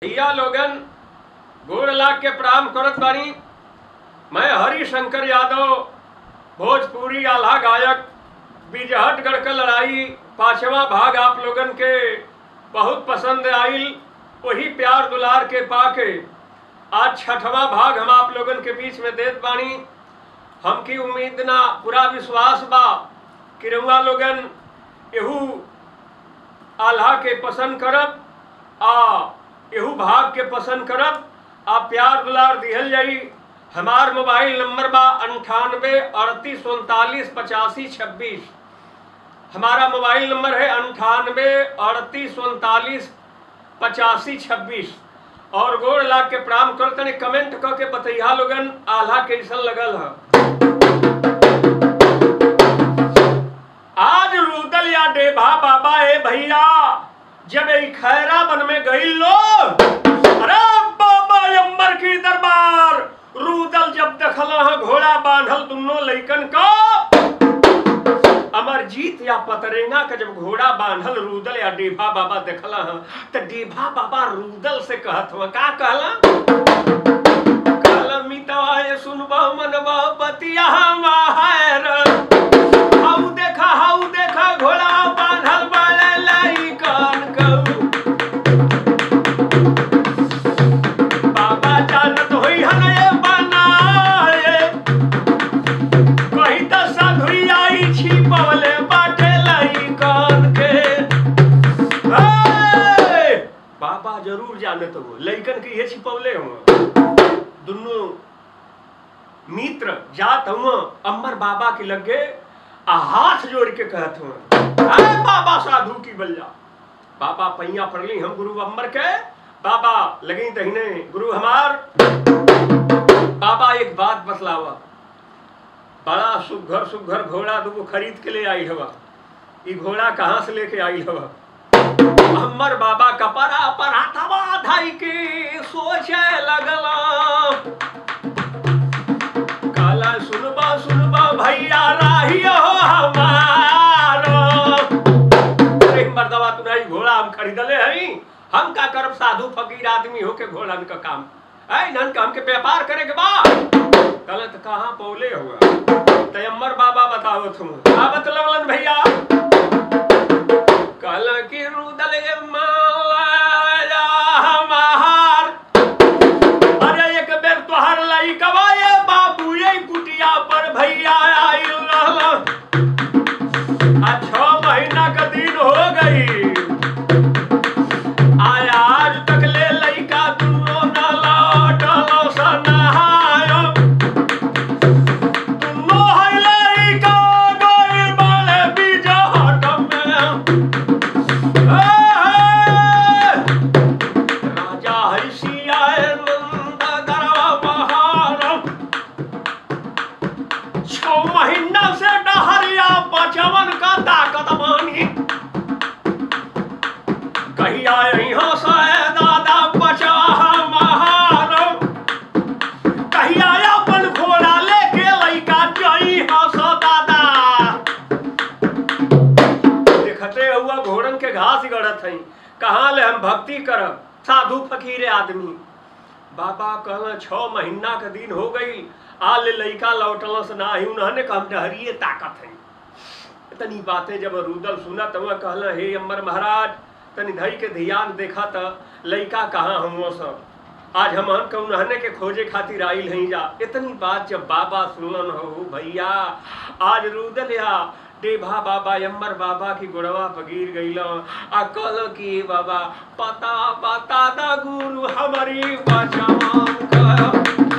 भैया लोगन गोड़ लाग के प्रणाम करत बानी मैं हरि शंकर यादव भोजपुरी आल्हा गायक बिजहटगढ़ का लड़ाई पांचवा भाग आप लोगन के बहुत पसंद आइल वही प्यार दुलार के पाके आज छठवा भाग हम आप लोगन के बीच में देत बानी हमकी उम्मीद ना पूरा विश्वास बा कि रउआ लोगन एहू आल्हा के पसंद करब आ एहू भाग के पसंद करब आ प्यार दुलार दिहल जाई हमार मोबाइल नंबर बा अंठानवे अड़तीस उनतालीस पचासी छब्बीस हमारा मोबाइल नंबर है अंठानवे अड़तीस उनतालीस पचासी छब्बीस और गोड़ लाग के प्रणाम कर तने कमेंट क के बतैया लोगन आल्हा कैसन लगल है आज रुदल या डेभा बाबा ए भैया जब ई खैरा बन में गई लोग अरे बाबा अम्बर की दरबार रुदल जब देखला है घोड़ा बांधल दुनो लइकन का अमरजीत या पतरेंगा का जब घोड़ा बांधल रुदल या डेभा बाबा देखला है तो डेभा बाबा रुदल से कहत हुआ का कहला कहला मितवा ये सुनबा मनवा बतिया माहर हाउ देखा हाउ देखा घोड़ा बांधल बाले लाई कान कहू बाबा जानत होई हन ये बनाए कही त साधुई आई छी पवले बाटे लाई कान के ए! बाबा जरूर जानत हो लइकन के ये छिपवले हो दुनू मित्र जात हुआ अम्बर बाबा के लगे आ हाथ जोड़ के कहत हुआ अरे बाबा साधु की बल्ला बाबा पैया पड़ली हम गुरु अम्बर के बाबा लगी दहीने गुरु हमार बाबा एक बात बतलावा बड़ा सुघर सुघर घोड़ा दूगो खरीद के ले आई हवा ई घोड़ा कहाँ से लेके आई हवा अम्बर बाबा कपड़ा पर हाथवा धाई के सोचे लगला काला सुनबा सुनबा भैया राहियो हमारो अरे मर्दवा तू नहीं घोड़ा हम खरीदले हई हम का करब साधु फकीर आदमी होके घोड़न का काम ऐ नन का हमके व्यापार करे के बा गलत कहाँ पौले हुआ तयम्मर बाबा बताओ तुम का बतलवलन भैया कल की रुदल माला हमार अरे एक बेर तोहर लई कवाए बाबू ये कुटिया पर भैया आइल रहला आ छह महीना का दिन हो गई आया आज तक ले लइका दुनो न लौटलो सनहायो दुनो है लइका गइल बाले बिजहट में राजा हर्षिया नंद गरवा बहार छो महीना से डहरिया बचवन का ताकत मानी कहिया यहाँ से दादा बचा हमार कहिया अपन घोड़ा लेके लइका जई हस दादा देखते हुआ घोड़न के घास गड़त हई कहाँ ले हम भक्ति करब साधु फकीरे आदमी बाबा कहला छह महीना का दिन हो गई आ ले लइका लौटल से ना ही उन्होंने कहा हम डहरिए ताकत है इतनी बातें जब रुदल सुना तब कहला हे अम्बर महाराज तनी धई के ध्यान देखा त लइका कहाँ हम सब आज हम उन्होंने के खोजे खातिर आइल हई जा इतनी बात जब बाबा सुनलन हो भैया आज रुदल या डेभा बाबा अम्बर बाबा की गोड़वा पगीर गईल आ कल की बाबा पता पता दा गुरु हमारी बचावन कर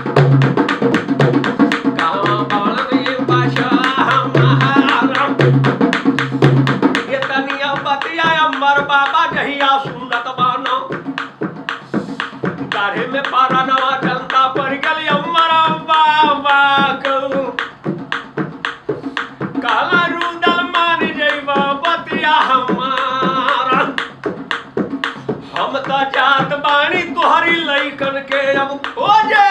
कहाँ बालवी बचा हमारा ये तनिया बतिया अम्बर बाबा जहिया सुनत बानो गाढ़े में पारा नवा जनता पर गली अम्बर बाबा कहूँ काला रुदल मान जइबा बतिया हमारा हम त जात बानी तोहरी लइकन के अब खोजे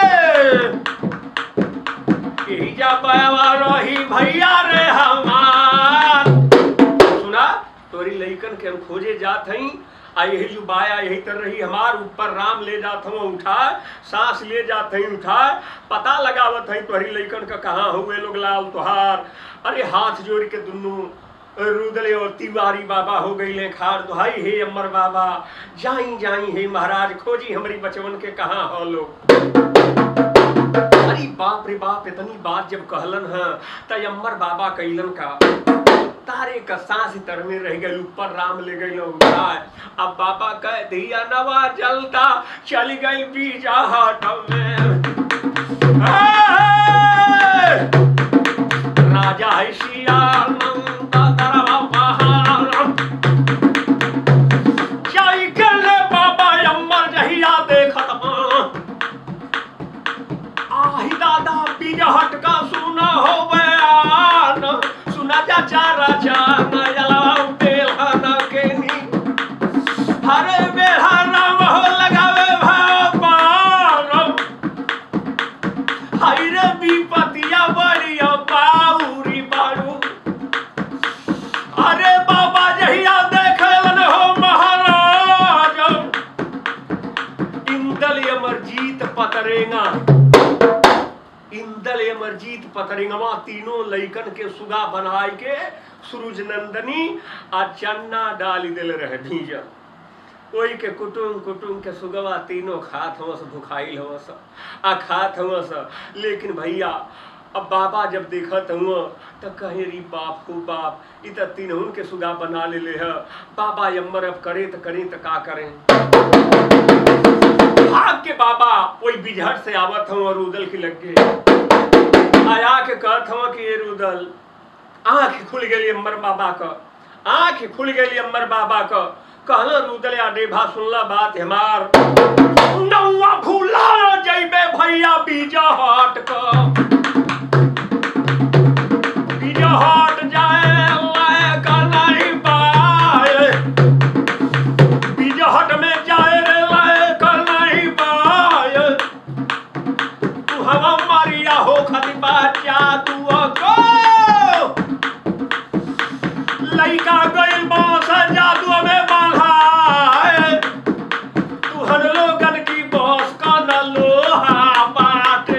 यही जा पावा रही भैया रे हमार सुना तोरी लइकन के हम खोजे जात हई आ यही जुबाया यही तर रही हमार ऊपर राम ले जात हूँ उठाए सांस ले जात हई उठाए पता लगावत हई तोहरी लइकन का कहाँ हुए लोग लाल तुहार अरे हाथ जोड़ के दुनू रुदले और तिवारी बाबा हो गई खार दुहाई हे अमर बाबा जाई जाई हे महाराज खोजी हमारी बचवन के कहाँ हो लोग अरे बाप रे बाप इतनी बात जब कहलन है त अम्बर बाबा कैलन का तारे का सांस तर में रह गई ऊपर राम ले गई उठाए अब बाबा कह दिया नवा जलता चल गई बीजा हाट में ए! राजा है शियाल नंदा दरवा पहाड़ जाई के ले बाबा अम्बर जहिया देखत हाँ आही दादा बिजहट का सुना हो बयान सुना चाचा राजा नजलाऊ बेलहन के नी हरे बेहा राम हो लगावे भगवान हाय रे विपतिया बड़िया बाउरी बारू अरे बाबा जहिया देखलन हो महाराज इंदल अमरजीत पतरेगा इंदल अमरजीत पतरिंगवा तीनों लइकन के सुगा बनाए के सूरज नंदनी आ चन्ना डाली दिल रहे भीजल ओई के कुटुम कुटुम के सुगवा तीनों खात हवस भुखाइल हवस आ खात हवस लेकिन भैया अब बाबा जब देखत हुआ त कहे री बाप हो बाप इ त तीनहुन के सुगा बना ले ले है बाबा यम्मर अब करे त करे त का करें भाग के बाबा वही बिजहट से आवत हूँ और उदल की लग गए आया के कहत हूँ कि ये रुदल आंख खुल गई अम्बर बाबा का आंख खुल गई अम्बर बाबा का कहना रुदल या डेभा सुनला बात हमार नौवा भूला जइबे भैया बीजा हाट का बीजा हाट जाए लायक नहीं पाए बिजहट में जाए रे लायक नहीं पाए तू हवा मारिया हो खतिबा जादू को लइका गइल बास जादू में बांधाए तू हन लोगन की बॉस का न लोहा बाटे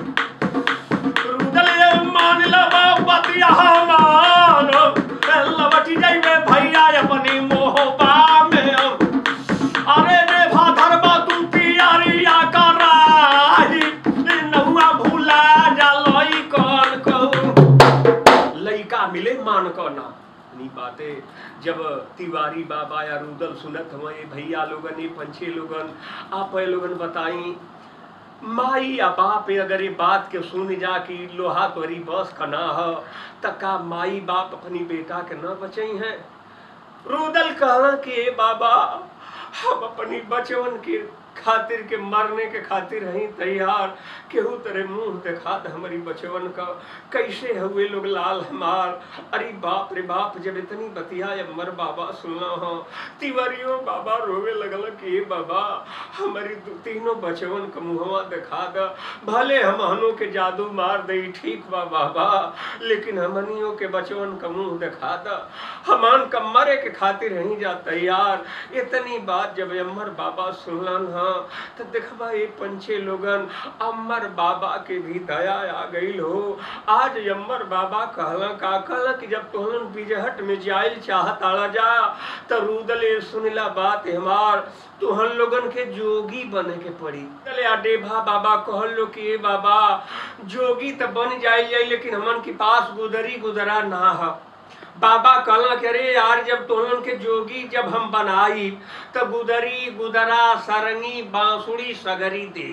रुदले मान लबा बतिया मान लबटी जाइबे भैया अपनी मोहबा में अरे रे भाधरबा तू पियरिया कराही नहुआ भूला जा लई कौन कहू लइका मिले मान को ना नी बाते जब तिवारी बाबा या रुदल सुनत हुआ ये भैया लोगन ये पंछी लोगन आप ये लोगन बताई माई या बाप अगर ये बात के सुन जा कि लोहा तोरी बस का ना हो त का माई बाप अपनी बेटा के न बचई है रुदल कहना कि ए बाबा हम अपनी बचवन के खातिर के मरने के खातिर हई तैयार केहू तेरे मुंह दिखात हमारी बचवन का कैसे हुए लोग लाल हमार अरे बाप रे बाप जब इतनी बतिया अमर बाबा सुनना हो तिवरियो बाबा रोवे लगल कि ए बाबा हमारी दू- तीनों बचवन का मुहवा दिखा द भले हम हनो के जादू मार दई ठीक बा बाबा लेकिन हमनियों के बचवन का मुंह दिखा द हमान का मरे के खातिर नहीं जा तैयार इतनी बात जब अमर बाबा सुनलन हाँ तो देखबा ये पंछे लोगन अमर बाबा के भी दया आ गई हो आज अमर बाबा कहला का कहला कि जब तोहन बिजहट में जाइल चाहत आला जा तो रुदले सुनला बात हमार तुहन लोगन के जोगी बने के पड़ी चले आ डेभा बाबा कहल लो कि ए बाबा जोगी तो बन जाइल जाई लेकिन हमन के पास गुदरी गुदरा ना है बाबा कहला कि अरे यार जब तोहन के जोगी जब हम बनाई तो गुदरी गुदरा सरंगी बांसुरी सगरी दे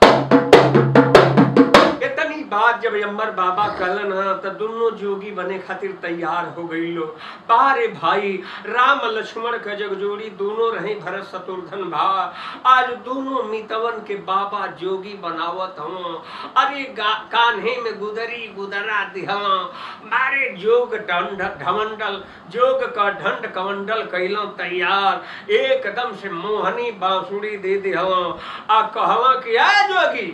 इतनी बात जब अम्बर बाबा कहलन हा तो दोनों जोगी बने खातिर तैयार हो गई लो बारे भाई राम लक्ष्मण का जग जोड़ी दोनों रहे भरत शत्रुघ्न भा आज दोनों मितवन के बाबा जोगी बनावत हम अरे गा- कान्हे में गुदरी गुदरा दिहला मारे जोग दंड ढमंडल जोग का ढंड कमंडल कैलो तैयार एकदम से मोहनी बांसुरी दे दिहला आ कहला कि आ जोगी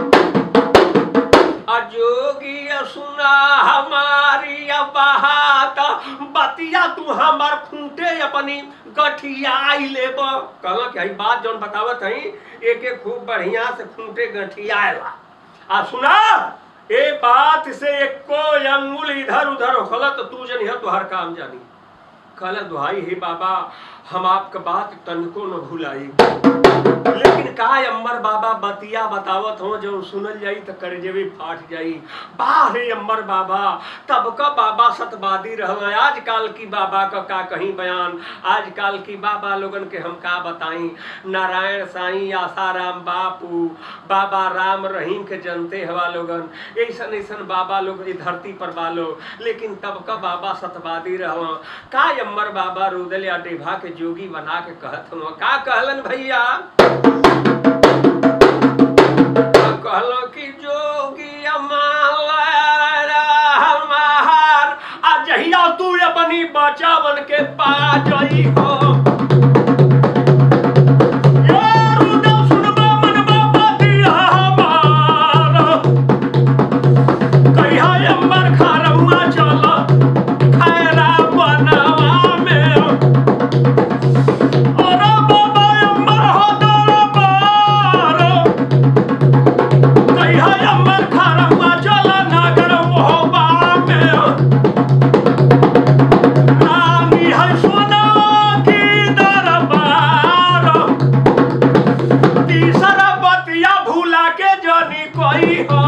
अजोगी सुना हमारी बात बतिया तू हमार खूंटे अपनी गठियाई लेब कहला कि हई बात जौन बतावत हई एक एक खूब बढ़िया से खूंटे गठियाएला आ सुना ए बात से एको अंगुल इधर उधर होखला तो तू जनिह तोहर काम जानी कहला दुहाई हे बाबा हम आपका बात तनको न भुलाई लेकिन का अम्बर बाबा बतिया बतावत हो जो सुनल जाई त करजेबे फाट जाई वाह रे अम्बर बाबा तब का बाबा सतवादी रहल आजकल की बाबा का का कहीं बयान आजकल की बाबा लोगन के हम का बताई नारायण साईं आसाराम बापू बाबा राम रहीम के जनते हवा लोगन ऐसन ऐसन बाबा लोग ई धरती पर बालो लेकिन तब का बाबा सतवादी रहल का अम्बर बाबा रुदल या डेभा के जोगी बना के कहत हूँ का कहलन भैया कहलो कि जोगी हमार आ जहिया तू अपनी बचावन के पा जई हो ये रुदल सुनबा मनबा बतिया हमार। कहिया अम्बर खारौआ चल खैरा बनवा में अरे बाबा अम्बर हो दरबार कहिया अम्बर खारौआ चल नगर मोहबा में रानी है सोना की दरबार तीसरा बतिया भूला के जनी कोई हो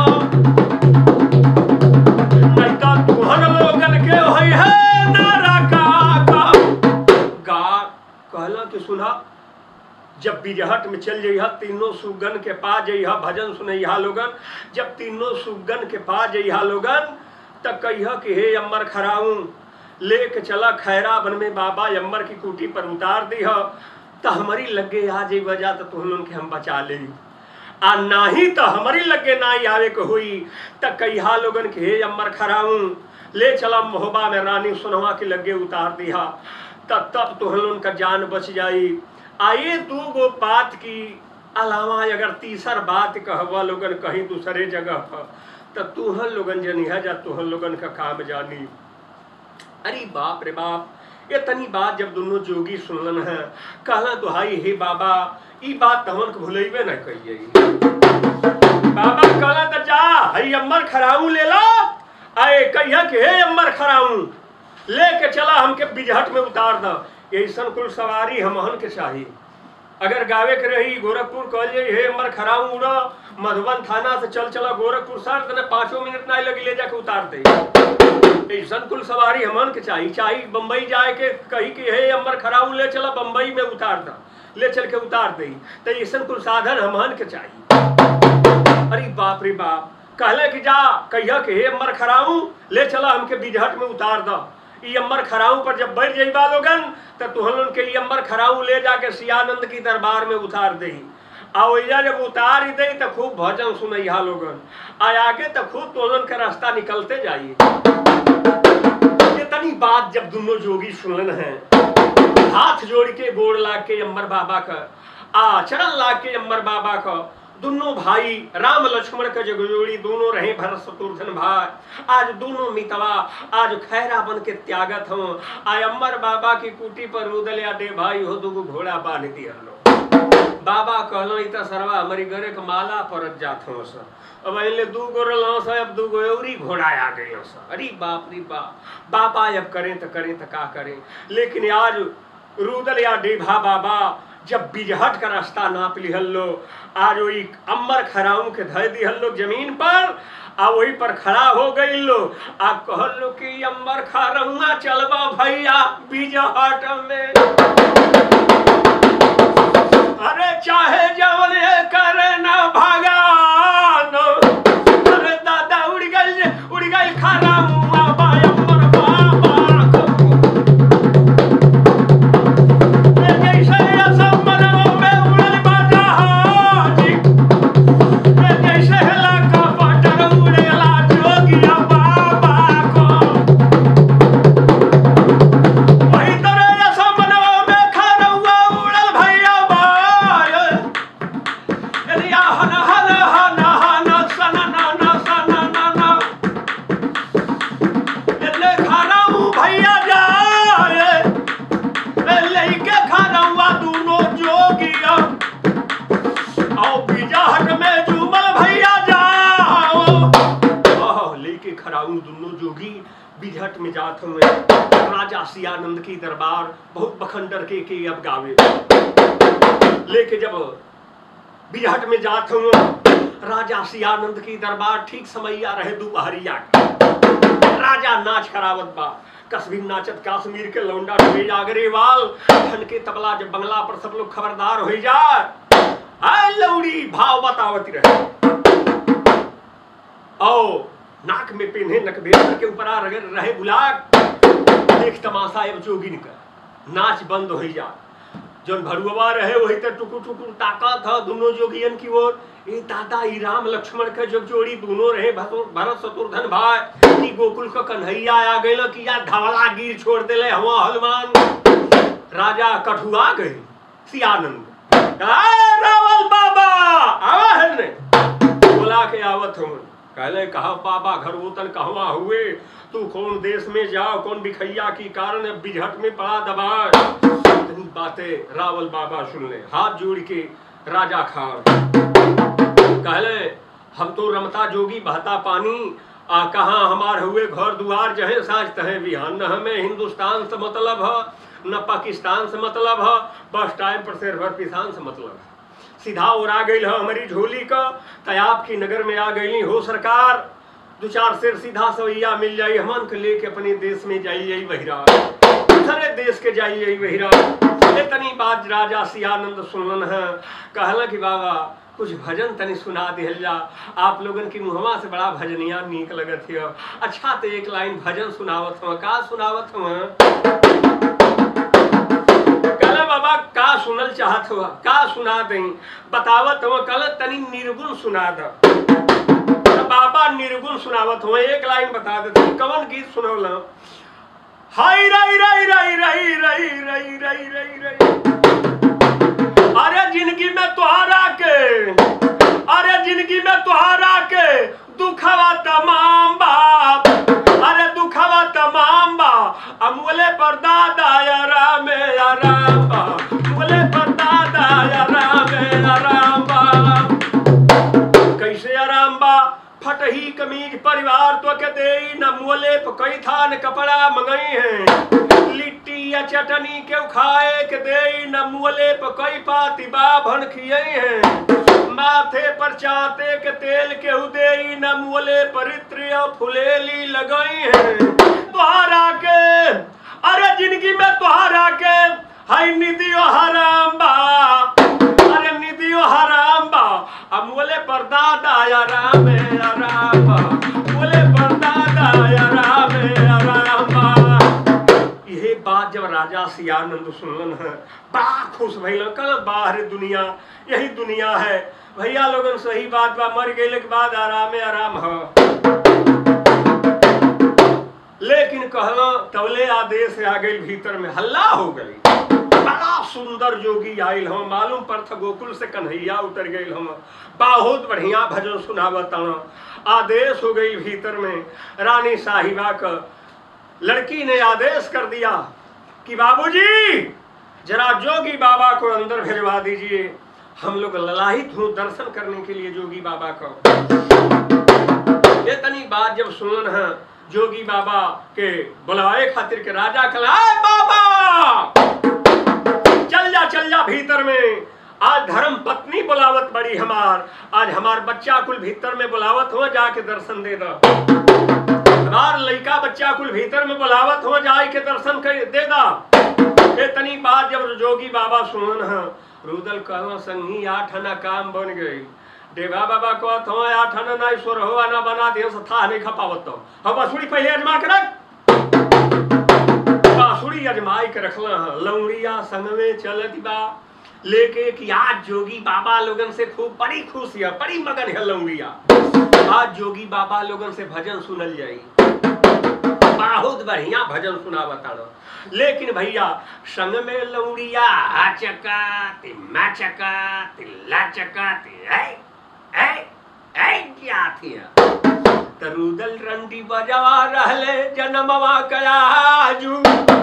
नहीं तो तुहर लोगन के होई है नरका का गा कहला कि सुना जब बिजहट में चल जइहा तीनों सुगन के पा जइहा भजन सुनैहा लोगन जब तीनों सुगन के पा जइहा लोगन त कहिहा कि हे अम्बर खराऊं लेके चला खैरा बन में बाबा अम्बर की कुटी पर उतार दीह त हमारी लगे आ जई वजह तो तुम लोगन के हम बचा ले आ नाही तो हमारी लगे ना ही आवे के हुई त कहिहा लोगन के हे अम्बर खराऊं ले चला मोहबा में रानी सुनवा के लगे उतार दिया तब तब तुहन का जान बच जाई आए दू गो बात की अलावा अगर तीसर बात कहवा लोगन कहीं दूसरे जगह पर तो तुहन लोगन जनिहा जा तुहन लोगन का काम जानी अरे बाप रे बाप ये तनी बात जब दोनों जोगी सुनलन है कहला दुहाई हे बाबा ई बात तमन को भुलेबे न कहिए बाबा कहला त जा हई अम्बर खराऊ ले ला आए कहिया के हे अम्बर खराऊ लेके चला हमके बिजहट में उतार द ऐसन कुल सवारी हमहन के चाहिए अगर गावे के रही गोरखपुर कह जाई हे अम्बर खराऊ उड़ा मधुबन थाना से चल चला गोरखपुर सर तने पाँचों मिनट ना लगी ले जाके उतार दे ऐसन कुल सवारी हमन के चाहिए चाहिए बम्बई जाए के कही कि हे अम्बर खराऊ ले चला बम्बई में उतार दा ले चल के उतार दे तो ऐसन कुल साधन हमन के चाहिए अरे बाप रे बाप कहले कि जा कहिया कि हे अम्बर खराऊ ले चला हमके बिजहट में उतार दा ई अम्बर खराऊ पर जब बैठ जाई लोगन तो तुहन के ई अम्बर खराऊ ले जाके सियानंद की दरबार में उतार दे आ ओइजा जब उतार ही दई तो खूब भजन सुनैहा लोगन आ आगे तो खूब तोलन के रास्ता निकलते जाइए इतनी बात जब दोनों जोगी सुनलन हैं हाथ जोड़ के गोड़ लाग के अम्बर बाबा का आ चरण लाग के अम्बर बाबा का दोनों भाई राम लक्ष्मण के जो जोड़ी दोनों रहे भरत शत्रुघ्न भाई आज दोनों मितवा आज खैरा बन के त्यागत हो आय अम्बर बाबा की कुटी पर रुदल या दे भाई हो दुगो घोड़ा बांध दिया लो बाबा कहलो इ त सरवा हमारी घरे के माला परत जात हो सर अब अइले दू गो रहलो सर अब दू गो औरी घोड़ा आ गए सर अरे बाप रे बाप बाबा अब करें तो करें तो का करें लेकिन आज रुदल या डेभा बाबा जब बिजहट का रास्ता नाप लिहल लो आज वही अम्बर खराऊ के धर दिहल लोग जमीन पर आ वही पर खड़ा हो गई लो आ कहल लो कि अम्बर खरौआ चलबा भैया बिजहट में अरे चाहे जवन ये करे ना भगवान अरे दादा उड़ गई उड़ गई खरौआ बाय अम्बर बाबा ये जैसे असम्मनों में उड़ल बजहाजी ये जैसे लका पटर उड़ेला जोगिया बाबा को वही तरह असम्मनों में खरौआ उड़ल भैया बाय उ दोनों जोगी बिझट में जात हुए राजा सियानंद की दरबार बहुत बखंडर के के अब गावे लेके जब बिझट में जात हुए राजा सियानंद की दरबार ठीक समैया रहे दोपहरिया का राजा नाच करावत बा कश्मीर नाचत कश्मीर के लौंडा डबे जागरेवाल ठन के तबला जब बंगला पर सब लोग खबरदार हो जाए आय लौड़ी भाव बतावती रहे आओ नाक में पिन्हे नकबेर के ऊपर आ रहे रहे बुलाक देख तमाशा अब जोगिन का नाच बंद हो जा जौन भरुआ रहे वही तो टुकु टुकु ताका था दोनों जोगियन की ओर ए दादा ई राम लक्ष्मण के जब जोड़ी दोनों रहे भसु- भरत शत्रुघ्न भाई ई गोकुल का कन्हैया आ गइल कि या धवला गिर छोड़ देले हवा हनुमान राजा कठुआ गए सियानंद "आय रावल बाबा आवा है ने बोला के आवत हूँ कहले कहा बाबा घर वतन कहवा हुए तू कौन देश में जाओ कौन बिखैया की कारण अब बिझट में पड़ा दबा इतनी बातें रावल बाबा सुन ले हाथ जोड़ के राजा खान कहले हम तो रमता जोगी बहता पानी आ कहाँ हमार हुए घर दुआर जहे साँझ तहे बिहान न हमें हिंदुस्तान से मतलब है न पाकिस्तान से मतलब है बस टाइम पर शेर भर पिसान से मतलब है सीधा उड़ा गई है हमारी झोली का तयाब की नगर में आ गई हो सरकार दो चार शेर सीधा सवैया मिल जाई हमन के लेके अपने देश में जाई जाई बहिरा दूसरे देश के जाई जाई बहिरा इतनी बात राजा सियानंद सुनलन है कहला कि बाबा कुछ भजन तनी सुना दिहल जा आप लोगन की मुहवा से बड़ा भजनिया नीक लगत है अच्छा तो एक लाइन भजन सुनावत हूँ का सुनावत हूँ कहला बाबा का सुनल चाहत हुआ का सुना दई बतावत हुआ कल तनी निर्गुण सुना द तो बाबा निर्गुण सुनावत हुआ एक लाइन बता देते कवन गीत सुनौल हाय रई रई रई रई रई रई रई रई रई अरे जिंदगी में तुहारा के अरे जिंदगी में तुहारा के दुखवा तमाम बाप अरे दुखवा तमाम बा अमूले पर दादा या राम या राम बा अमूले पर दादा या राम या राम बा कैसे आराम बा फटही कमीज परिवार तो के दे न मोले कई थान कपड़ा मंगई है लिट्टी या चटनी के खाए के दे न मोले कई पाती बाभन खियई है माथे पर चाते के तेल के उदे न मोले परित्र या फुलेली लगई है तुहारा के अरे जिंदगी में तुहारा के हाय निधियो हराम बा अरे निधियो हराम बा अब मोले पर दादा या राम या राम बा मोले पर दादा या राम या राम बा यही बात जब राजा सियानंद सुनलन है बड़ा खुश भइल कल बाहर दुनिया यही दुनिया है भैया लोगन सही बात बा मर गइले के बाद आराम आराम है लेकिन कहला तवले आदेश आ गई भीतर में हल्ला हो गई बड़ा सुंदर जोगी आयल हम मालूम पर था गोकुल से कन्हैया उतर गई हम बहुत बढ़िया भजन सुनावत आदेश हो गई भीतर में रानी साहिबा का लड़की ने आदेश कर दिया कि बाबूजी जरा जोगी बाबा को अंदर भिजवा दीजिए हम लोग ललाहित हूँ दर्शन करने के लिए जोगी बाबा को इतनी बात जब सुनन है जोगी बाबा के बुलाए खातिर के राजा कला "आए बाबा चल जा चल जा भीतर में आज धर्म पत्नी बुलावत बड़ी हमार आज हमार बच्चा कुल भीतर में बुलावत हो जाके दर्शन दे दो हमार लड़का बच्चा कुल भीतर में बुलावत हो जाए के दर्शन कर दे दा इतनी बात जब जोगी बाबा सुनन है रुदल कहवा संगी आठ आना काम बन गई देवा बाबा को तो आठ आना ना ईश्वर हो आना बना दियो से था नहीं खपावत तो हम बसुड़ी पहले अजमा के रख बांसुरी अजमाई के रखला है लौड़िया संग में चलत बा लेके कि आज जोगी बाबा लोगन से खूब बड़ी खुश है बड़ी मगन है लौड़िया आज जोगी बाबा लोगन से भजन सुनल जाई बहुत बढ़िया भजन सुना बताना लेकिन भैया संग में लौड़िया चका ति चका तिल्ला चका ति ऐ ऐ ऐ क्या थी तरुदल रंडी बजवा रहले जन्मवा कयाजू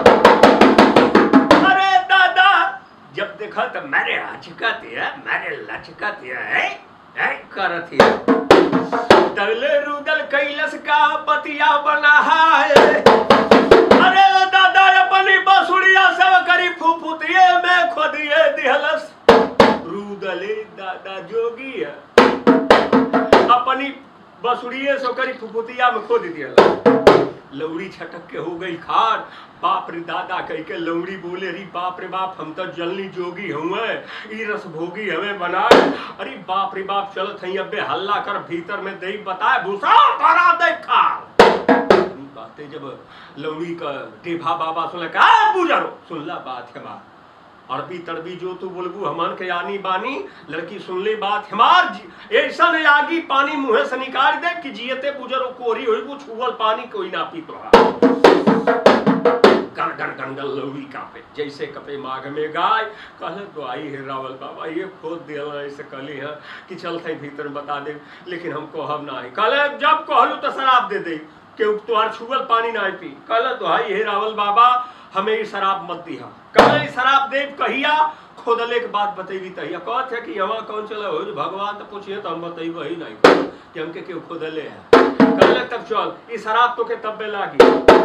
अरे दादा जब देखा तो मेरे हचकत है मेरे लचकत है ऐ ऐ करत है रुदले रुदल कैलस का बतिया बना है अरे दादा अपनी बसुड़िया सब करी फुफुतिये में खोदिए दिहलस रुदले दादा जोगी है अपनी बसुड़िए से करी फुफुतिया में खोद दिहलस लौड़ी छटक के हो गई खार बाप रे दादा कह के लौड़ी बोले री बाप रे बाप हम तो जलनी जोगी हुए ई रस भोगी हमें बनाए अरे बाप रे बाप चलत हई अबे हल्ला कर भीतर में दई बताए भूसा भरा दे खार ई बातें जब लौड़ी का टेभा बाबा सुन का बुझरो सुनला बात है बात अरबी तड़बी जो तू बोलबू हमान के यानी बानी लड़की सुन ले बात हमार जी- ऐसा ने आगी पानी मुंह से निकाल दे कि जियते बुजर कोरी होई वो छुअल पानी कोई ना पी तो गन गन गन गन लौड़ी कापे जैसे कपे माघ में गाय कहले तो आई है रावल बाबा ये खोद दिया ऐसे कहली है कि चल थे भीतर बता दे लेकिन हम कहब ना है कहले जब कहलू तो शराब दे दे के तुम्हार छुअल पानी ना पी कहले तो आई हे रावल बाबा हमें ये शराब मत दिहा कहले ई शराब देव कहिया खोदले के बाद बतेबी तहिया कहत है कि हवा कौन चला हो भगवान तो पूछिए तो हम बतेब ही नहीं कि हमके क्यों खोदले है कहले तब चल ई शराब तो के तब्बे लागी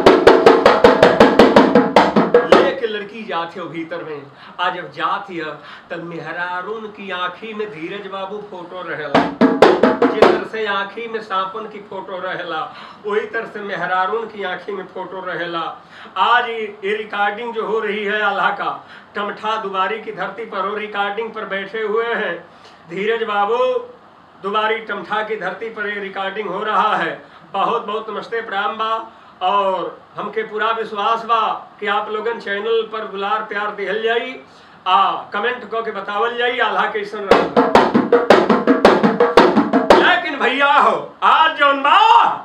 लेके लड़की जाती हो भीतर में आज जब जाती है तब मेहरारून की आंखी में धीरज बाबू फोटो रहेला जिस तरह से आंखी में सांपन की फोटो रहेला वही तरह से मेहरारून की आंखी में फोटो रहेला आज ये ये रिकॉर्डिंग जो हो रही है अल्लाह का टमठा दुबारी की धरती पर वो रिकॉर्डिंग पर बैठे हुए हैं धीरज बाबू दुबारी टमठा की धरती पर ये रिकॉर्डिंग हो रहा है बहुत बहुत नमस्ते प्रणाम बा और हमके पूरा विश्वास बा कि आप लोगन चैनल पर दुलार प्यार दिहल जाई आ कमेंट कऽ के बतावल जाई आल्हा कैसन रहा लेकिन भैया हो आज जौन बा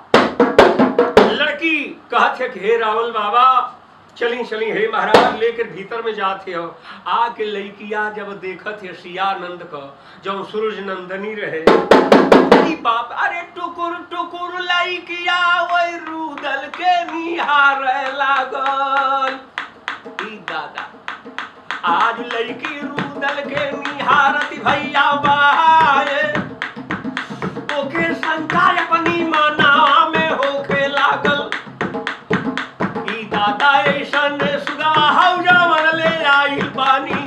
लड़की कहत है कि हे रावल बाबा चली चली हे महाराज लेकर भीतर में जाते हो आके लड़किया जब देखत है सियानंद का जब सूरज नंदनी रहे अरे बाप अरे टुकुर टुकुर लड़किया वही रूदल के निहार लागल ई दादा आज लड़की रूदल के निहारत भैया बाए ओके शंका अपनी माना में होके लागल ई दादा ऐसन सुगा हौजावन ले आइल बानी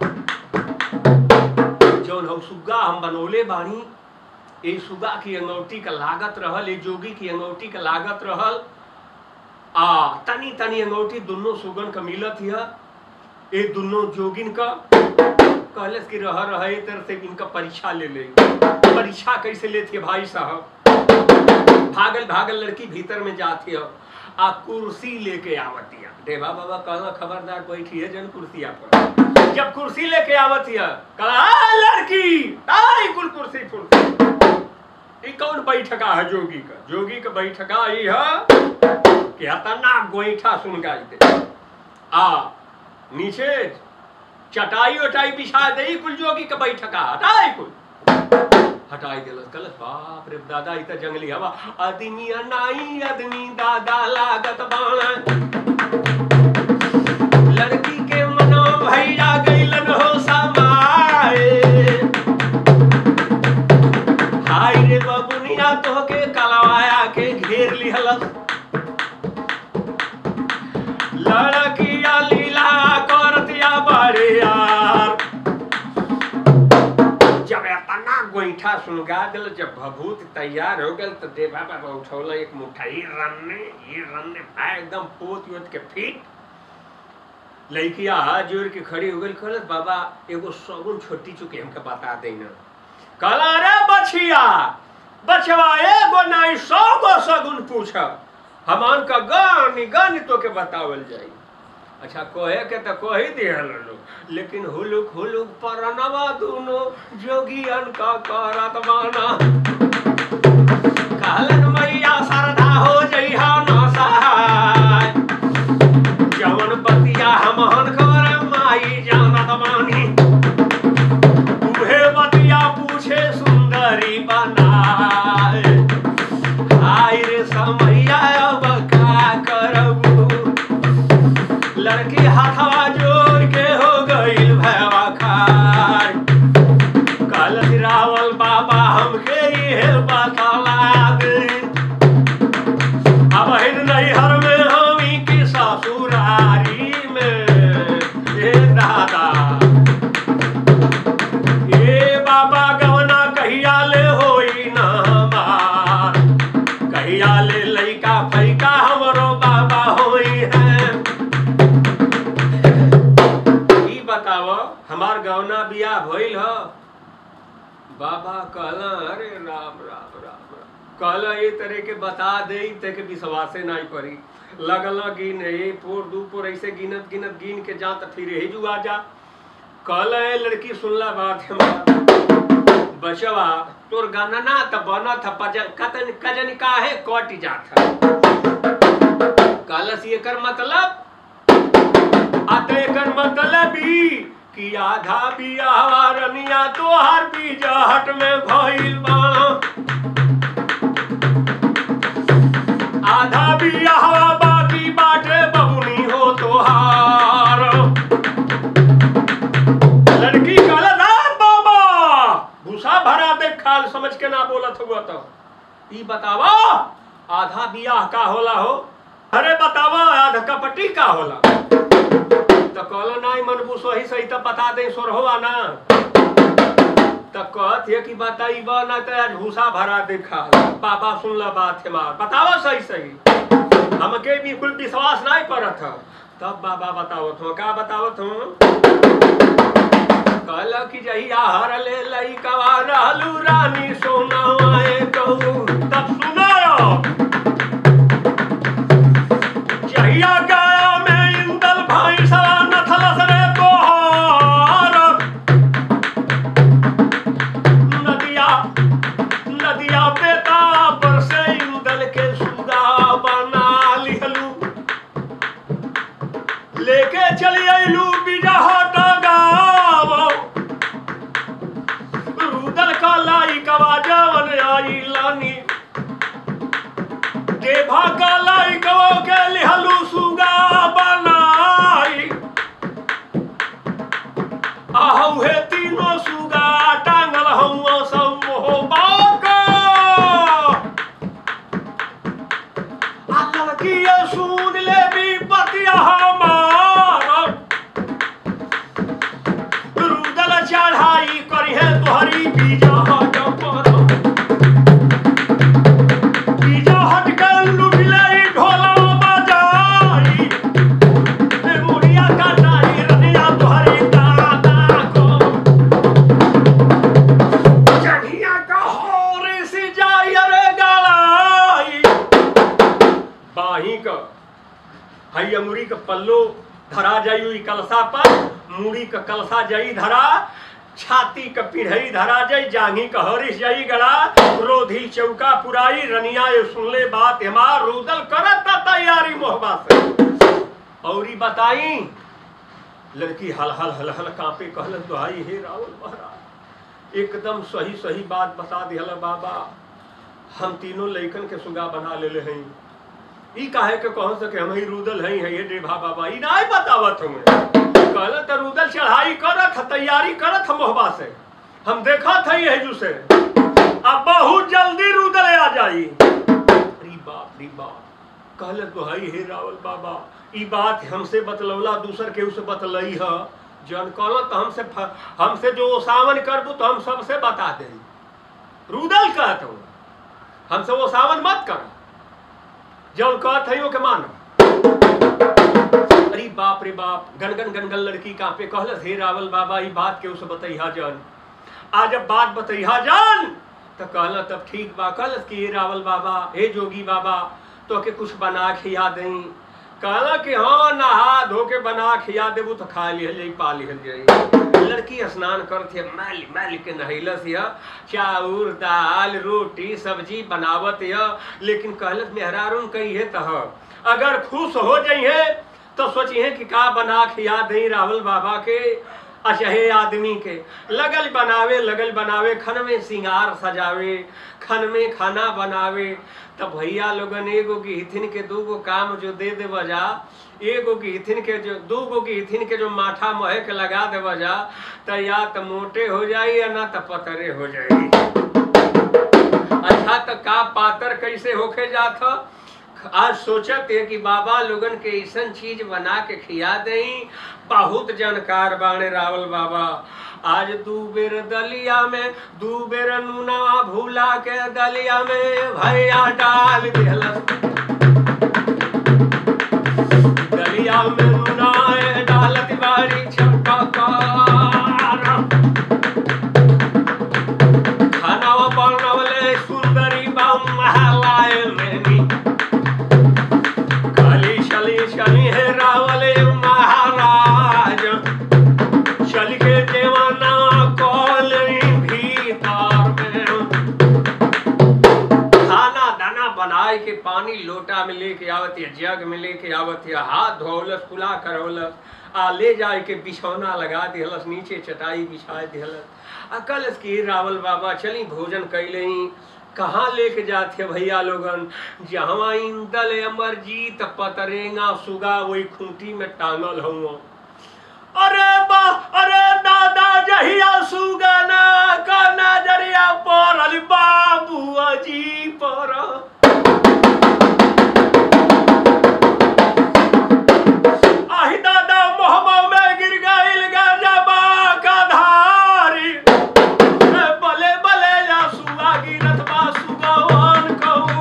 जौन हम सुग्गा हम बनौले बानी ए सुगा की अंगौठी का लागत रहल ए जोगी की अंगौठी का लागत रहल आ तनी तनी अंगौठी दोनों सुगन का मिलत हिया ए दोनों जोगिन का कहलस कि रह रह ए तरह से इनका परीक्षा ले ले परीक्षा कैसे लेती है भाई साहब भागल भागल लड़की भीतर में जाती है आ कुर्सी लेके आवती है देवा बाबा कहला खबरदार बैठी है जन कुर्सिया पर जब कुर्सी लेके आवती है कहला "आ, लड़की आई कुल कुर्सी फुल ई कौन बैठका है जोगी का जोगी का बैठका ई है कि हतना गोईठा सुन गाई दे आ नीचे चटाई वटाई बिछा दे कुल जोगी का बैठका हटाई कुल हटाई दिलस कलस बाप रे दादा इ त जंगली हवा आदमी नाई आदमी दादा लागत बाण लड़की के मनो भैया गइलन हो समाए हाय रे बबुनिया तोहके कलवाया के घेर लिहलस लड़किया लीला करतिया बड़े यार जब इतना गोईठा सुनगा दिल जब भभूत तैयार हो गल तो देवा बाबा उठौला एक मुठाई रन्ने ये रन्ने भाई एकदम पोत योत के फिट लड़किया हाथ जोड़ के खड़ी हो गई कहलत बाबा एगो सगुन छोटी चुके हमके बता देना कहला रे बछिया बचवा एगो नहीं सौ गो सगुन पूछ हमान का गानी गानी तो के बतावल जाई अच्छा कहे के तो कह ही दिहल लोग लेकिन हुलुक हुलुक परनवा दुनो जोगियन का करत माना कहलन मैया सरदा हो जइहा ना सहाय जवन बतिया हमहन कर माई जानत मानी उहे बतिया पूछे सुंदरी बनाए हाय रे समैया अब का करबू लड़की हाथवा जोड़ के हो गईल भैवा खार कल रावल बाबा हम हमके ये बतला दे अब हिन नैहर में हमी की ससुरारी में ए दादा ए बाबा गवना कहिया ले होई ना हमार कहिया ले लइका फैका हमरो बाबा होई है ई बताव हमार गवना बियाह भइल ह बाबा कहला अरे राम राम राम राम कहला ये तरह के बता दे ते के विश्वासे नहीं पड़ी लगल गिन ए पोर दू पोर ऐसे गिनत गिनत गिन के जा त फिर यही जुआ जा कहला ए लड़की सुनला बात हमार बचवा तोर गाना ना त बना था पजन कतन कजन काहे कट जात कहलस ये कर मतलब आते कर मतलब ई कि आधा बियाह रनिया तोहार बीजहट में भइल बा आधा बियाह बाकी बाटे बबुनी हो तोहार लड़की कहला ना बाबा भूसा भरा दे खाल समझ के ना बोलत हुआ तो ई बतावा आधा बियाह का होला हो अरे बतावा आधा कपटी का होला तो कहलो नहीं मनबू सही सही तो बता दे सोरहो आना तो कहत है कि बताई बा ना तो आज भूसा भरा दे खाल बाबा सुन ला बात है मार बतावा सही सही हमके बिल्कुल विश्वास नहीं करत ह तब बाबा बतावत हो का बतावत हो कहल कि जहिया हर ले लई कवा रहलू रानी सोनाए कहू तब सुनायो जहिया गाया में इंदल भाई सवा नथलस रे तोहार नदिया नदिया बेटा पर से इंदल के सुगा बना लिहलू लेके चली अइलू बिजहट गाँव रुदल का लाई कवा जवन आई लानी देभा का लाई कवो के लिहलू सुगा बनाई आहू हे तीनों सुगा टांगल हूँ सब मोह बाका अकल की ये सुन ले भी पतिया हमार रुदल चढ़ाई करी है तोहरी बीजा हट पर बीजा हट कर लुट ले ढोला बजाई ए मुड़िया काटाई रनिया तोहरी दादा को चढ़िया का होरे से जाई रे गलाई बाही का हई अमुरी का पल्लो धरा जाई ई कलसा पर मुड़ी का कलसा जाई धरा छाती का पिढ़ई धरा जाई जांघी का हरिश जाई गड़ा रोधी चौका पुराई रनिया ये सुनले बात हमार रुदल करत तैयारी मोहबा से औरी बताई लड़की हल हल हल हल कांपे कहल दुहाई हे रावल महाराज एकदम सही सही बात बता दिहल बाबा हम तीनों लइकन के सुगा बना लेले हई ई काहे के कह सके हम ही रुदल हई है ये डेभा बाबा ई नहीं बतावत हमें कहल त रुदल चढ़ाई करत ह, तैयारी करत हम मोहबा से हम देखत हई है से अब बहुत जल्दी रुदल आ जाई री बाप री बाप कहल तो हई हे रावल बाबा ई बात हमसे बतलौला दूसर के उसे बतलई ह जन कहल तो हमसे फ- हमसे जो सावन करबू तो हम सबसे बता दे रुदल कहत हूँ हमसे वो सावन मत कर जब कहत हई के मानो अरे बाप रे बाप गनगन गनगन लड़की कांपे कहलस हे रावल बाबा ई बात के उसे बतैहा जान आज जब बात बतैहा जान तो कहला तब ठीक बा कहलस कि हे रावल बाबा हे जोगी बाबा तो के कुछ बना खिया दई कहला कि हाँ नहा धो के बना खिया देबू तो खा लिहल जाई पा लिहल जाई लड़की स्नान करत है मैल मैल के नहैलस या चाउर दाल रोटी सब्जी बनावत है लेकिन कहलस मेहरारून कही है तह अगर खुश हो जाइए तो सोचिए कि का बना खिया दई राहुल बाबा के अचहे आदमी के लगल बनावे लगल बनावे खन में सिंगार सजावे खन में खाना बनावे तब भैया लोगन एगो की हिथिन के दूगो काम जो दे दे बजा एगो की हिथिन के जो दूगो की हिथिन के जो माथा महे के लगा दे बजा तो या तो मोटे हो जाई या ना तो पतरे हो जाई त का पातर कैसे होके जात ह आज सोचत है कि बाबा लोगन के ऐसन चीज बना के खिया दई बहुत जानकार बाणे रावल बाबा आज दू बेर दलिया में दू बेर नूना भूला के दलिया में भैया डाल दिहलस दलिया में नूना डालत बारी छटकार खानावा बनवले सुंदरी बाम महलाए मेनी काली शली शली है रावले महाराज चल के देवाना कॉलनी भीतर में खाना दाना बनाए के पानी लोटा में लेके आवत है जग में लेके आवत है हाथ धोलस कुला करौलस आ ले जाए के बिछौना लगा दिहलस नीचे चटाई बिछाए दिहलस अकलस की रावल बाबा चली भोजन कैले ही कहाँ लेके जाते भैया लोगन जहाँ इंदल अमरजीत पतरेंगा सुगा वही खूंटी में टांगल हुआ अरे बा अरे दादा जहिया सुगना का नजरिया पड़ल बाबू अजी पर आही दादा मोहब्बा में गिर गइल गजबा का धारी ए बले बले या सुगा गिरत बा सुगवान कहू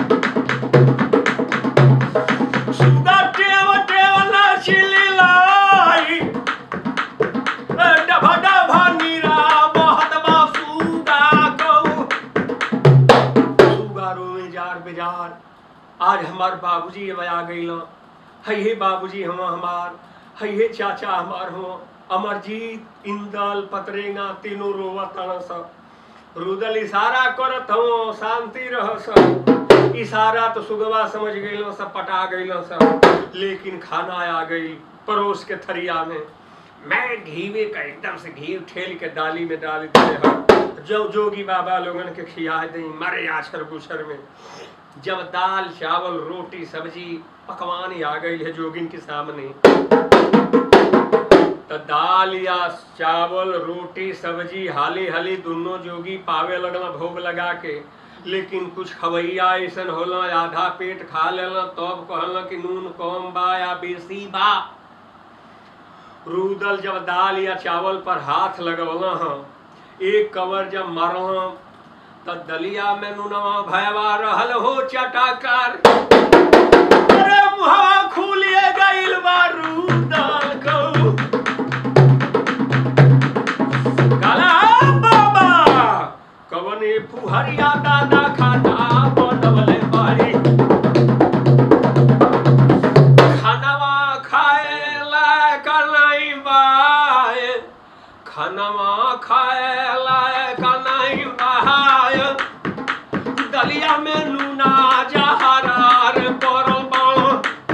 सुगा टेव टेव ना छिली लाई ए डभा डभा नीरा बहत बा सुगा कहू सुगा रोए जार बेजार आज हमार बाबूजी अब आ गइल है हे बाबूजी हम हमार है हे चाचा हमार हो अमरजीत इंदल पतरेंगा तीनों रोवा तन सब रुदल इशारा करत हो शांति रह सब इशारा तो सुगवा समझ गइल सब पटा गइल सब लेकिन खाना आ गई परोस के थरिया में मैं घीवे का एकदम से घी ठेल के डाली में डाल दिए हम जो जोगी बाबा लोगन के खिया दई मरे आछर गुछर में जब दाल चावल रोटी सब्जी पकवान आ गई है जोगिन के सामने तो दाल या चावल रोटी सब्जी हाली हाली दोनों जोगी पावे लगला भोग लगा के लेकिन कुछ खवैया ऐसन होला आधा पेट खा लेला तब कहला कि नून कम बा या बेसी बा रूदल जब दाल या चावल पर हाथ लगवला हाँ एक कवर जब मरला त दलिया में नुनवा भयवा रहल हो चटाकार अरे मुहवा खुलिए गइल बा रूदल कहू काला बाबा कवने फुहरिया दादा खाना बनवले बारी खानवा खाए लायक नहीं बाए खानवा खाए लायक नहीं बाए दलिया में नूना जहरार पड़ल बाड़ो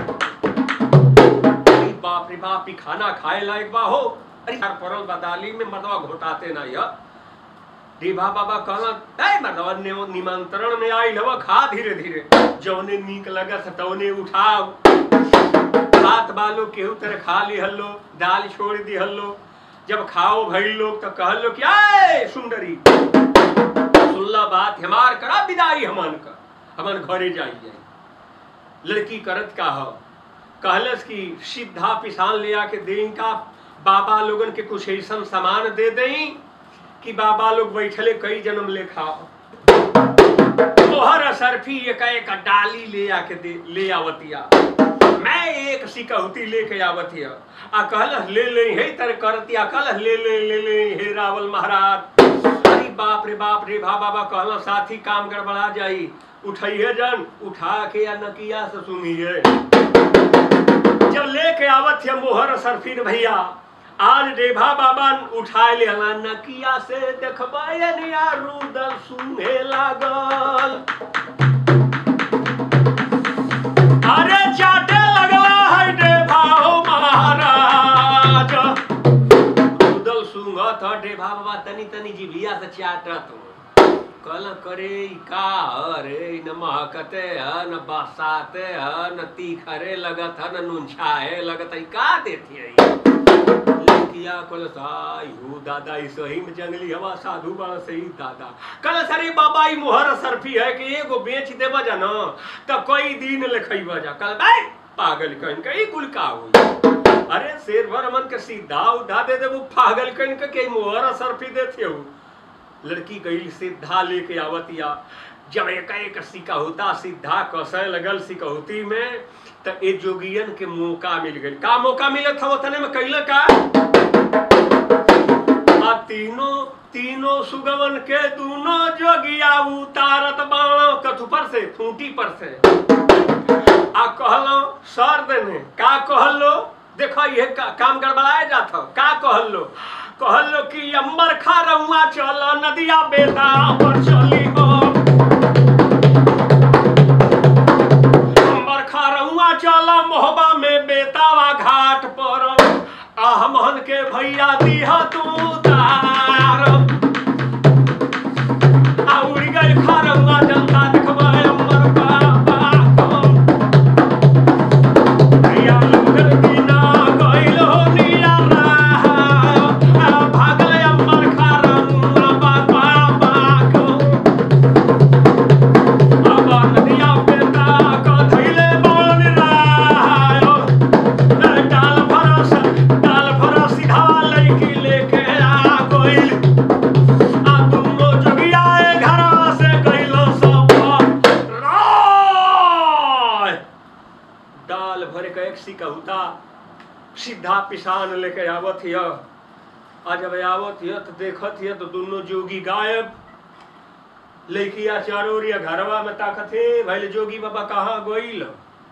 अरे बाप रे बाप ई खाना खाए लायक बा हो अरे यार पड़ल बा दाली में मर्दवा घोटाते ना यार देवा बाबा कहला ए मर्दवा ने निमंत्रण में आई हवा खा धीरे धीरे जौने नीक लगत है तौने उठाओ हाथ बालो केहू तरह खा ली हल्लो दाल छोड़ दी हल्लो जब खाओ भई लोग तो कहल लो कि आए सुंदरी सुनला बात हमार करा विदाई हमन का हमन घरे जाई जाई लड़की करत का हो कहलस कि सीधा पिसान ले आके दें का बाबा लोगन के कुछ ऐसा सामान दे दें कि बाबा लोग बैठले कई जन्म ले खाओ तोहर असरफी एक एक डाली ले आके दे ले आवतिया मैं एक सिकहुती लेके आवतिया आ कहलस ले ले हे तर करतिया कहलस ले ले ले ले हे रावल महाराज अरे बाप रे बाप रे भा बाबा कहला साथी काम गड़बड़ा जाई उठाइए जन उठा के या नकिया से सुनिए जब लेके आवत है मोहर सरफिन भैया आज देभा बाबा उठाए ले हला नकिया से देखबा रुदल सुने लागल अरे चाटे लगला है देभा हो महाराज रुदल सुंगत ह देभा बाबा तनी तनी जिभिया से चाटत कल करे ई का अरे न महकते ह न बसाते ह न तीखरे लगत ह न नुनछाए लगत है का देती है लड़किया कल सायु दादा ई सही में जंगली हवा साधु बड़ा सही दादा कल सरे बाबा ई मोहर सरफी है कि एगो बेच देबा जा न त कई दिन ले खइबा जा कल भाई पागल कहिन के ई कुल का होई अरे शेरवर मन के सीधा उधा दे देबू पागल कहिन के के मोहर सरफी देथे हो लड़की गई सीधा लेके आवतिया जब एक एक सिक्का होता सीधा कसय लगल सिकहुती में त ए जोगियन के मौका मिल गई का मौका मिलत था तने में कैल का आ तीनों तीनों सुगवन के दोनों जोगिया उतारत बाणो कथु पर से खूंटी पर से आ कहलो सर देने का कहलो देखो ये का, काम गड़बड़ाए जात हो का कहलो कहलो कि अम्बर खा रहुआ चल नदिया बेटा पर चली हो अम्बर खा रहुआ चल मोहबा में बेतावा घाट पर आह मोहन के भैया दीह तू तार आ उड़ गई खा रहुआ जनता देखबा अम्बर बाबा को भैया लोगन बिना गइलो नियारा आ भागल अम्बर खा रहुआ बाबा को अब नदिया बेटा का धैले बन रायो डाल भरोस डाल भरोस सीधा लड़की लेके आ गइल आ दुनो जोगिया घर से गइलो सब राय डाल भर के एक सिकहुता सीधा पिसान लेके आवत हिय आ जब आवत हिय तो देखत हिय तो दोनों जोगी गायब लड़किया चारों ओरिया घरवा में ताकत हे भैल जोगी बाबा कहाँ गोइल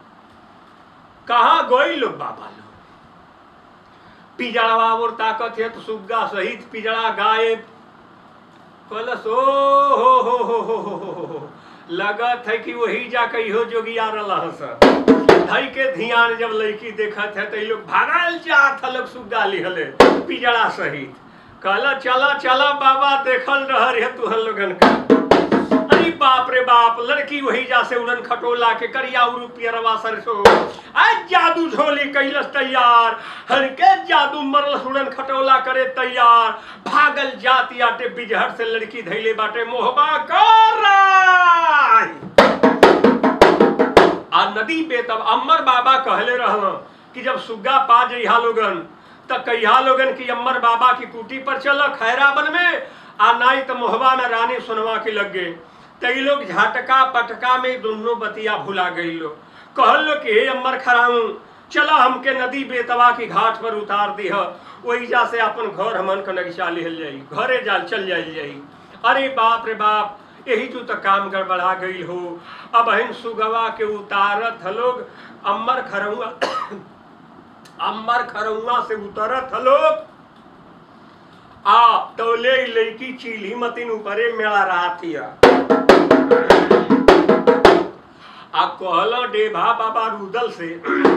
कहाँ गोइल बाबा लो पिजड़वा और ताकत है तो सुग्गा सहित पिजड़ा गायब कहलस ओ हो हो हो हो हो हो हो लगत है कि वही जाके इहो जोगिया रहस धई के ध्यान जब लड़की देखत है तो ये लोग भागल जात है लोग सुग्गा लिहले पिजड़ा सहित कहला चला चला बाबा देखल रह रे तू हम लोगन का अरे बाप रे बाप लड़की वही जा से उड़न खटोला के करिया उरु पियरवा सरसो आज जादू झोली कैलस तैयार हर के जादू मरलस उड़न खटोला करे तैयार भागल जाती आटे बिजहर से लड़की धैले बाटे मोहबा कर आ नदी पे तब अम्बर बाबा कहले रहल कि जब सुग्गा पा जइहा लोगन त कहिया लोगन की अम्बर बाबा की कुटी पर चल खैराबन में आ नाई त मोहबा में रानी सुनवा के लग गए तई लोग झटका पटका में दोनों बतिया भुला गई लो कहल लो कि हे अम्बर खराऊ चला हमके नदी बेतवा की घाट पर उतार दीह वही जा से अपन घर हमन के नगिशा लिहल जाई घरे जाल चल जाई जाई अरे बाप रे बाप यही जो तो काम गड़बड़ा गई हो अब हिन सुगवा के उतारत ह लोग अम्बर खरौआ अम्बर खरौआ से उतरत ह लोग आ तौले ई लड़की चीली मतिन ऊपरे मेला रातिया आ कहल डेभा बाबा रुदल से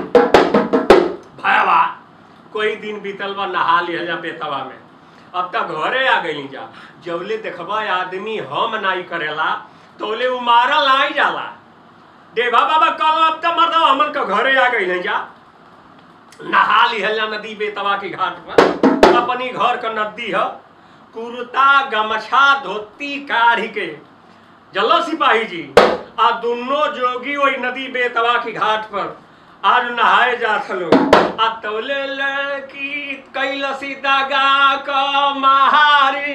भयावा कोई दिन बीतल बा नहा लिहल जा बेतवा में अब तक घरे आ गई जा जवले देखबा आदमी हम नाई करेला तोले उ मारल आई जाला देवा बाबा कल अब तक मर्दा हमन के घरे आ गई जा नहा लिहल जा नदी बेतवा के घाट पर अपनी घर का नदी है कुर्ता गमछा धोती काढ़ी के जल्लो सिपाही जी आ दोनों जोगी वही नदी बेतवा की घाट पर आज नहाए जात लोग आ तौले लड़की कैलसी दगा क महारी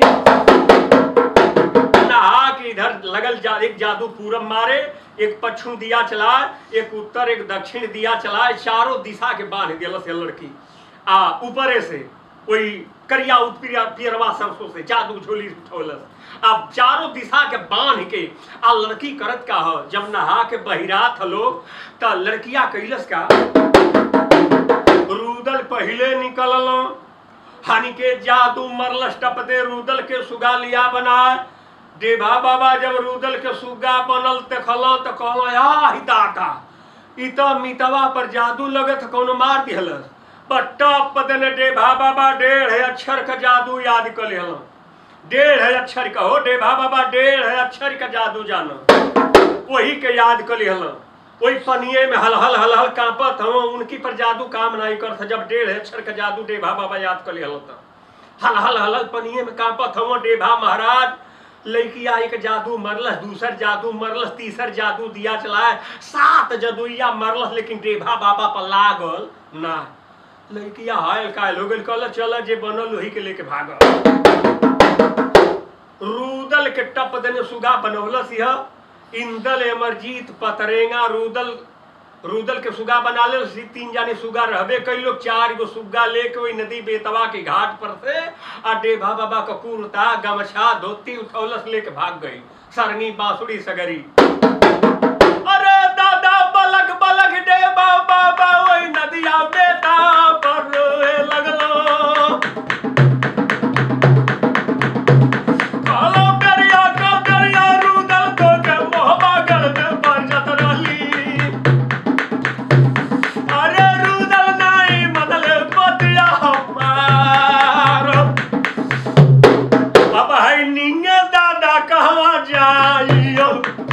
नहा के इधर लगल जा एक जादू पूरब मारे एक पश्चिम दिया चलाए एक उत्तर एक दक्षिण दिया चलाए चारों दिशा के बांध दिलस ये लड़की आ ऊपरे से कोई करिया उत्पिया पियरवा सरसों से जादू झोली उठौलस अब चारों दिशा के बांध के आ लड़की करत का हो जब नहा के बहिरात लोग त लड़किया कैलस का रूदल पहले निकलल हानि के जादू मरलस टपते रूदल के सुगा लिया बनाए देवा बाबा जब रूदल के सुगा बनल देखल त कहल आ ही दाता इ त मितवा पर जादू लगत कोनो मार दिहलस पर टप देने डेभा बाबा डेढ़ अक्षर का जादू याद कर लेहल डेढ़ अक्षर का हो डेभा बाबा डेढ़ अक्षर का जादू जानो वही के याद कर लेहल वही पनिये में हलहल हलहल कांपत हम उनकी पर जादू काम नहीं करत जब डेढ़ अक्षर का जादू डेभा बाबा याद कर लिया होता हलहल हलहल पनिये में कांपत हम डेभा महाराज लड़किया एक जादू मरलस दूसर जादू मरलस तीसर जादू दिया चलाए सात जदुइया मरलस लेकिन डेभा बाबा पर लागल ना लड़किया हायल कायल हो गइल कहल चल जे बनल वही के लेके भागल रूदल के टप देने सुगा बनौलस यह इंदल अमरजीत पतरेंगा रूदल रूदल के सुगा बना ले सी तीन जाने सुगा रहबे कई लोग चार गो सुगा लेके वही नदी बेतवा के घाट पर से आ डेभा बाबा का कुर्ता गमछा धोती उठौलस लेके भाग गई सरनी बांसुरी सगरी अरे दादा बलक बलक डेभा बाबा वही नदिया बेटा पर रोए लगलो कालो करिया का करिया रूदल को के मोहबा गल में बरजत रहली अरे रूदल नाई मदल बतिया हमार अब है निंगे दादा कहवा जाइयो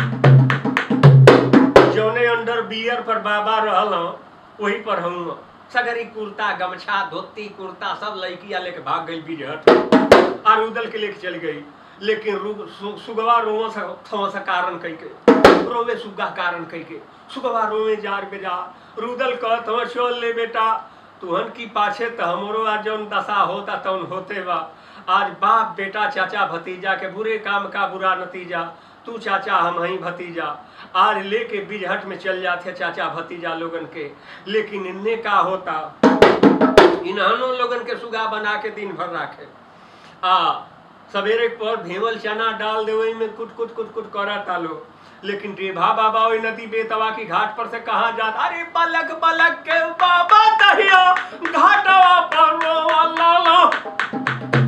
जौने अंडर बियर पर बाबा रहल वही पर हम सगरी कुर्ता गमछा धोती कुर्ता सब लड़किया लेके भाग गई बिजहट और उदल के लेके चल गई लेकिन रु- सु- सुगवा रोवे सा थवा सा कारण कई के रोवे सुगा कारण कई के सुगवा रोवे जार बेजा रुदल कह थवा चल ले बेटा तुहन की पाछे त हमरो आज जौन दशा होता तौन होते बा आज बाप बेटा चाचा भतीजा के बुरे काम का बुरा नतीजा तू चाचा हम ही भतीजा आज लेके बिजहट में चल जाते चाचा भतीजा लोगन के लेकिन इन्ने का होता इन्हनों लोगन के सुगा बना के दिन भर राखे आ सवेरे पर भेवल चना डाल देवे में कुट कुट कुट कुट करा तालो लेकिन रेभा बाबा ओई नदी बेतवा की घाट पर से कहा जात अरे बलक बलक के बाबा दहिया घाटवा पर रोवा लाला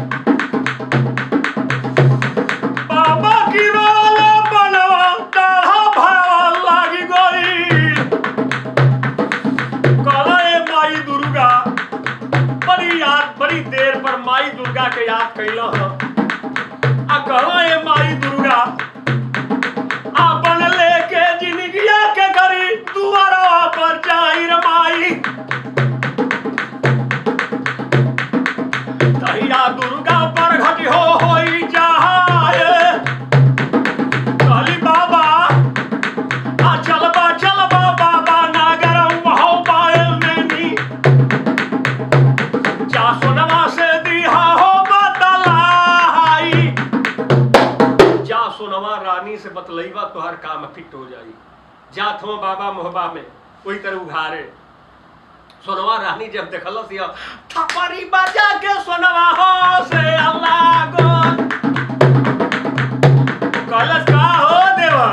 बाबा की रोला बनवा दाढ़ा भावा लागी गई कहला ए माई दुर्गा बड़ी याद बड़ी देर पर माई दुर्गा के याद कैल आ कहला ए माई दुर्गा अपन लेके जिंदगिया के करी दुआरा पर जाई रे माई तहिया दुर्गा पर घटी हो होई जाए कहली बाबा आ चलबा चलबा बाबा नागर महो पायल मेनी जा सोनवा से दिहा हो बतलाई जा सोनवा रानी से बतलैबा तोहर काम फिट हो जाई जात हो बाबा मोहबा में वही तरह उघारे सोनवा रानी जब देखलस यह थपरी बजा के सोनवा हो से अल्लाह गो कहलस का हो देवा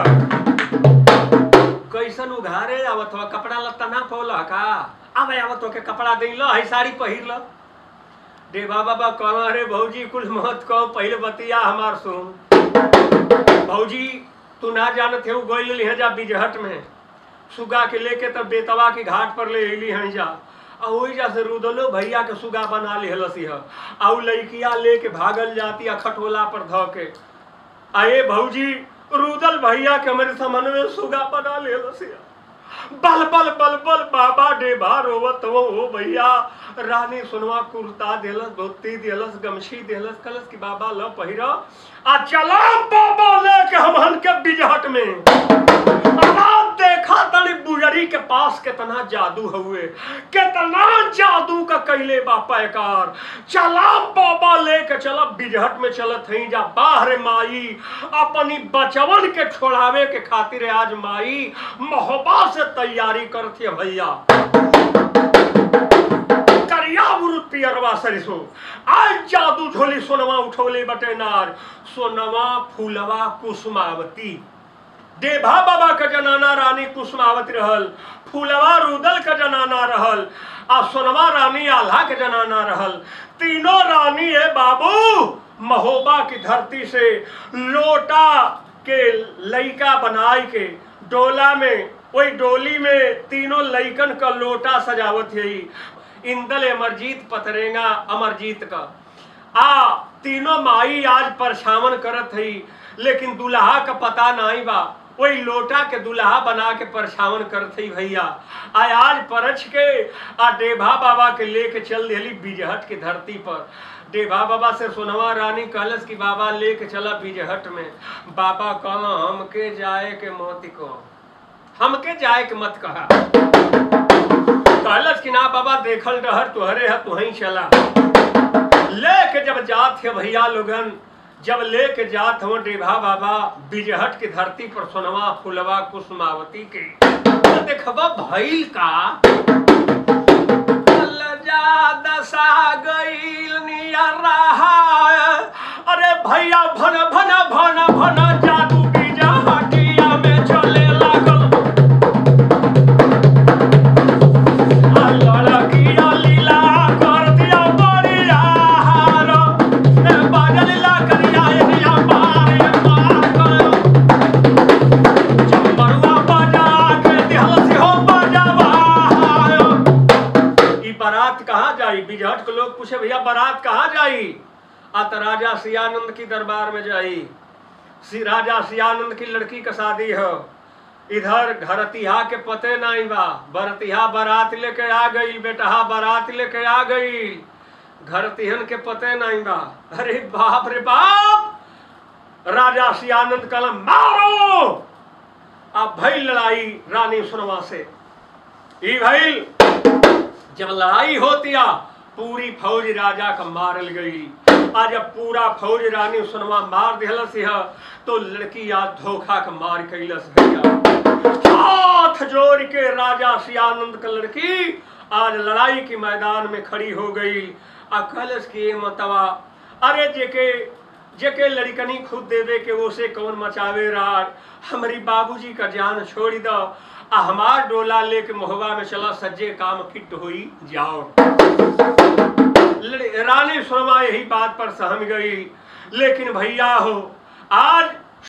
कैसन उघारे आवत हो कपड़ा लत्ता ना पौला का आवे आवत हो के कपड़ा दे लो है साड़ी पहिर लो देवा बाबा कहला रे भौजी कुल मत कहो पहले बतिया हमार सुन भौजी तू ना जानत है गोइल लिह जा बिजहट में सुगा के लेके तब बेतवा के घाट पर ले अली हई जा आ ओही जा से रुदलो भैया के सुगा बना लिहलसी ह आ उ लड़किया लेके भागल जाती आ खटोला पर ध के आए भौजी रुदल भैया के हमारे समन में सुगा बना लिहलसी ह बल बल बल बल बाबा डेबा रोवत वो हो भैया रानी सुनवा कुर्ता देलस धोती देलस गमछी देलस कलस की बाबा ल पहिरा आ चला बाबा लेके हमहन के बिजहट में अब देखा तनी बुजरी के पास कितना जादू हुए कितना जादू का कैले बा पैकार चला बाबा लेके चला बिजहट में चलत हई जा बाहर माई अपनी बचवन के छोड़ावे के खातिर आज माई मोहबा से तैयारी करती है भैया करिया बुरुत पियरवा सरिसो आज जादू झोली सोनवा उठौले बटे नार सोनवा फूलवा कुसुमावती देभा बाबा का जनाना रानी कुसुमावती रहल फूलवा रुदल का जनाना रहल आ सोनवा रानी आल्हा के जनाना रहल तीनों रानी है बाबू महोबा की धरती से लोटा के लइका बनाई के डोला में वही डोली में तीनों लइकन का लोटा सजावत है इंदल अमरजीत पतरेंगा अमरजीत का आ तीनों माई आज परछावन करत हई लेकिन दुल्हा का पता नहीं बा वही लोटा के दुल्हा बना के परछावन करते भैया आ आज परछ के आ डेभा बाबा के लेके चल दिली बिजहट की धरती पर डेभा बाबा से सोनवा रानी कहलस कि बाबा लेके चला बिजहट में बाबा कहला हमके जाए के मोती को हमके जाए के मत कहा कहलस कि ना बाबा देखल रहर तुहरे है तुही चला लेके जब जात है भैया लोगन जब लेके जात हो डेभा बाबा बिजहट की धरती पर सोनवा फुलवा कुसुमावती के तो देखबा भइल का जा दशा गईल निया रहा अरे भैया भन भन भन भन जादू बिजहटिया में चले लागल लड़किया लीला कर दिया बड़िया हारो ए बाजा लीला करिया एरिया मार ए मार कर चंबरुआ बाजा के दिहल से हो बाजावा हारो ई बारात कहाँ जाई बिजहट के लोग पूछे भैया बारात कहाँ जाई आ त राजा सियानंद की दरबार में जाई सी राजा सियानंद की लड़की का शादी हो इधर घरतिहा के पते नहीं बा बरतिहा बारात लेके आ गई बेटहा बारात लेके आ गई घरतिहन के पते नहीं बा अरे बाप रे बाप राजा सियानंद कलम मारो अब भई लड़ाई रानी सुनवा से ई भइल जब लड़ाई होतिया पूरी फौज राजा का मारल गई आज जब पूरा फौज रानी सुनवा मार दिहलस यह तो लड़की आज धोखा का मार कैलस भैया हाथ जोड़ के राजा सियानंद का लड़की आज लड़ाई के मैदान में खड़ी हो गई आ कहलस कि ये मतवा अरे जेके जेके लड़कनी खुद देवे के वो से कौन मचावे रार हमारी बाबूजी का जान छोड़ दो आ हमार डोला लेके मोहबा में चला सज्जे काम फिट हुई जाओ लड़- रानी सुरमा यही बात पर सहम गई लेकिन भैया हो आज